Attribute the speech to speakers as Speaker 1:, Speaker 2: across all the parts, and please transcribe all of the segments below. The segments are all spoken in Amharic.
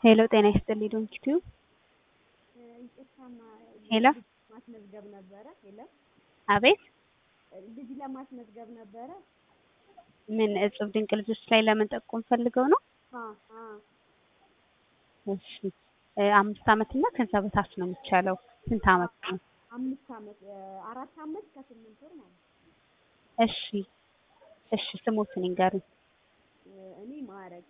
Speaker 1: ሄሎ ጤና ይስጥልኝ ዶንኪቲዩ
Speaker 2: ይቅርታማ
Speaker 1: ሄሎ
Speaker 2: ማስመዝገብ ነበረ። ሄሎ
Speaker 1: አቤት
Speaker 2: ልጅ ለማስመዝገብ ነበረ።
Speaker 1: ምን እጹብ ድንቅ ልጆች ላይ ለመጠቆም ፈልገው ነው?
Speaker 2: አ አ
Speaker 1: እሺ እ አምስት ዓመት እና ከዛ በታች ነው የሚቻለው። ስንት ዓመት ነው?
Speaker 2: አምስት ዓመት አራት ዓመት ከስምንት ወር ማለት ነው።
Speaker 1: እሺ እሺ ስሞትን ይንገሩኝ።
Speaker 2: እኔ ማዕረግ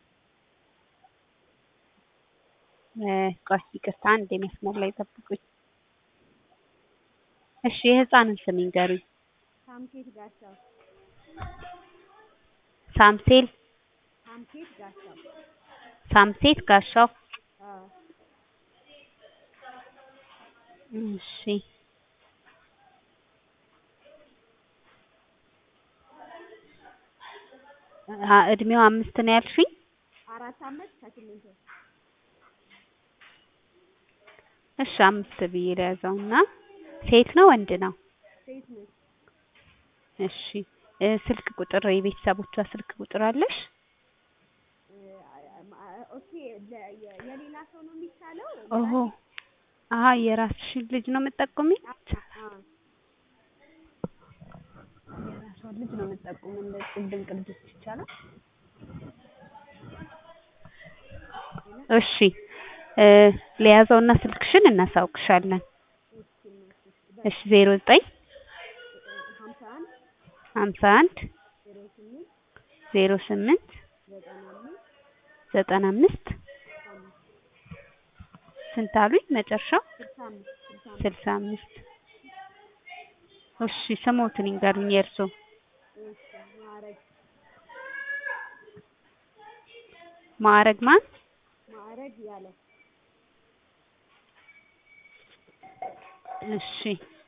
Speaker 1: እ ቆይ ይቅርታ አንዴ መስመር ላይ ጠብቁኝ። እሺ የህፃንን ስም ይንገሩኝ።
Speaker 2: ሳምኬት ጋሻው
Speaker 1: ሳምሴል
Speaker 2: ሳምኬት ጋሻው
Speaker 1: ሳምሴት ጋሻው
Speaker 2: አ
Speaker 1: እሺ አ እድሜው አምስት ነው ያልሽኝ?
Speaker 2: አራት ዓመት ከስምንት ወር
Speaker 1: እሺ አምስት ብዬ ልያዘውና ሴት ነው ወንድ ነው?
Speaker 2: ሴት ነች።
Speaker 1: እሺ እ ስልክ ቁጥር የቤተሰቦቿ ስልክ ቁጥር አለሽ?
Speaker 2: ኦኬ ለ- የ- የሌላ ሰው ነው የሚቻለው?
Speaker 1: ኦሆ አሀ የራስሽን ልጅ ነው የምትጠቁሚው?
Speaker 2: አ
Speaker 1: የራሷን ልጅ ነው የምትጠቁሚው እንደ እጹብ ድንቅ ልጆች ይቻላል? እሺ እ ልያዘውና ስልክሽን እናሳውቅሻለን። እሺ ዜሮ ዘጠኝ
Speaker 2: ሀምሳ አንድ
Speaker 1: ሀምሳ አንድ
Speaker 2: ዜሮ ስምንት
Speaker 1: ዜሮ ስምንት
Speaker 2: ዘጠና አምስት
Speaker 1: ዘጠና አምስት
Speaker 2: አምስት
Speaker 1: ስንት አሉኝ መጨረሻው?
Speaker 2: ስልሳ አምስት ስልሳ አምስት
Speaker 1: ስልሳ አምስት እሺ ስሞትን ይንገሩኝ የእርሶ?
Speaker 2: እሺ ማዕረግ
Speaker 1: ማዕረግ ማን?
Speaker 2: ማዕረግ ያለ
Speaker 1: እሺ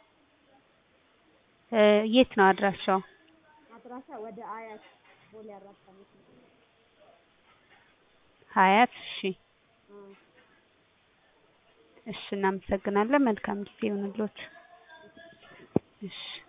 Speaker 1: እ የት ነው አድራሻው?
Speaker 2: አድራሻ ወደ አያት ቦሌ አራት ዓመት ነው።
Speaker 1: ሀያት እሺ
Speaker 2: አ
Speaker 1: እሺ እናመሰግናለን። መልካም ጊዜ ይሁንልዎት። እሺ